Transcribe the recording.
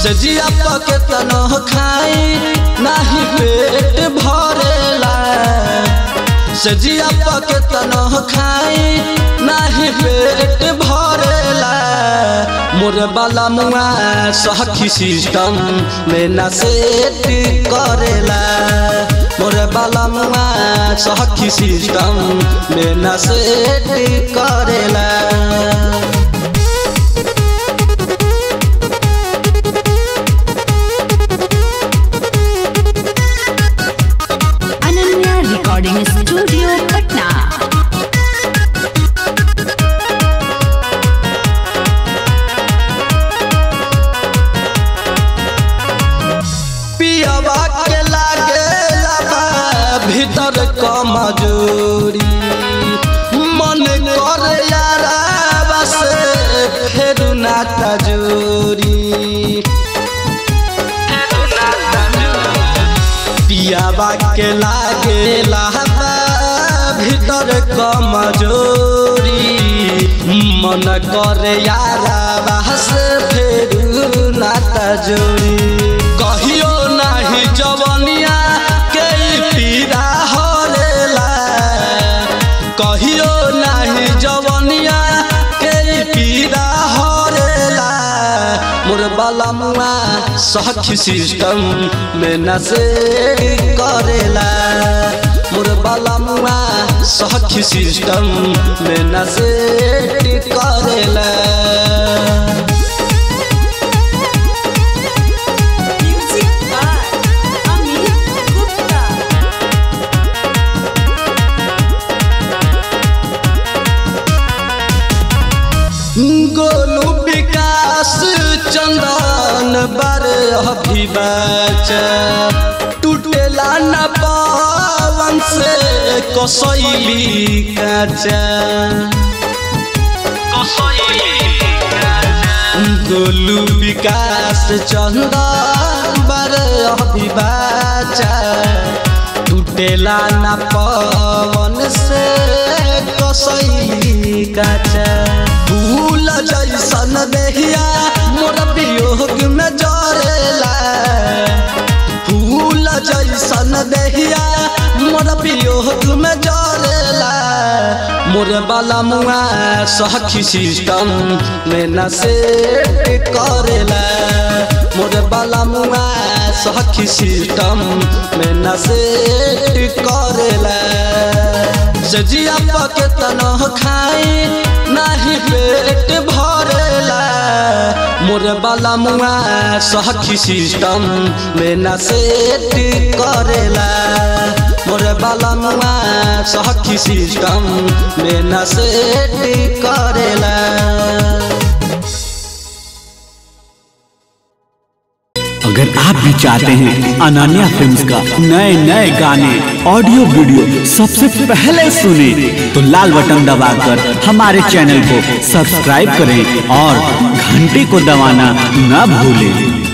सजिया पके तनो खाई नाही पेट भरेला सजिया पके तनो खाई नाही पेट भरेला मोर बाला मुआ सखी सिस्टम में न सेट करेला मोर बाला मुआ सखी सिस्टम में न सेट करेला अनन्या रिकॉर्डिंग स्टूडियो पटना पियवा के लागे लाबा भीतर कमजोरी मन कर यारा बस फेर नाता जोरी पियावा के लागे लाबा भीतर कमजोरी मन कर यारा बस फेर नाता जोरी कहियो नाही जवनिया के पीड़ा हरेला कहियो नाही जवनिया के पीड़ा हरेला मोर बाला मुआ सखी सिस्टम में नसे करेला मोर बाला मुआ सखी सिस्टम में नसे करेला म्यूजिक बाय अमित गुप्ता गोलू विकास चंदन बर अभिबाच टूटेला न पवन से कसैली काचा गोलू विकास चंदन बर अभिबाच टूटेला न पवन से कसैली काचा भूल जैसन देहिया मोर वियोग में जरेला फूल जैसन देहिया मोर वियोग में जरेला मोर बाला मुआ सखी सिस्टम में न सेट करेला मोर बाला मुआ सखी सिस्टम में न सेट करेला सजिया पके तनो खाई नाही पेट भरेला मोर बाला मुआ सखी सिस्टम में न सेट करेला मोर बाला मुआ सखी सिस्टम में न सेट करेला अगर आप भी चाहते हैं अनन्या फिल्म्स का नए नए गाने ऑडियो वीडियो सबसे पहले सुने तो लाल बटन दबाकर हमारे चैनल को सब्सक्राइब करें और घंटी को दबाना न भूलें